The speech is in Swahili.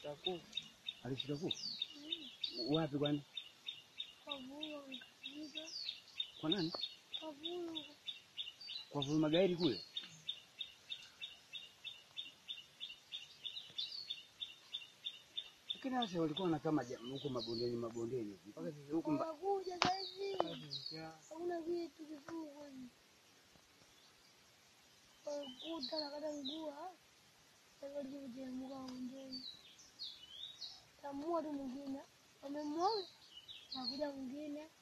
alishika kuku. Alishika kuku wapi? Kwani Kavua nikashika. kwa nani? Kavua Kwa Vulu Magairi kule. Lakini sasa walikuwa wanakaa maja- huko mabondeni mabondeni mpaka sasa huku mba- wanakuja saizi. Njaa. Hakuna kitu kikuu kwani. Walikuta nakata ngua. Sasa walivyojemuka mwingine. Tamua tu mwingine. Wamemwaga. Nakuja mwingine.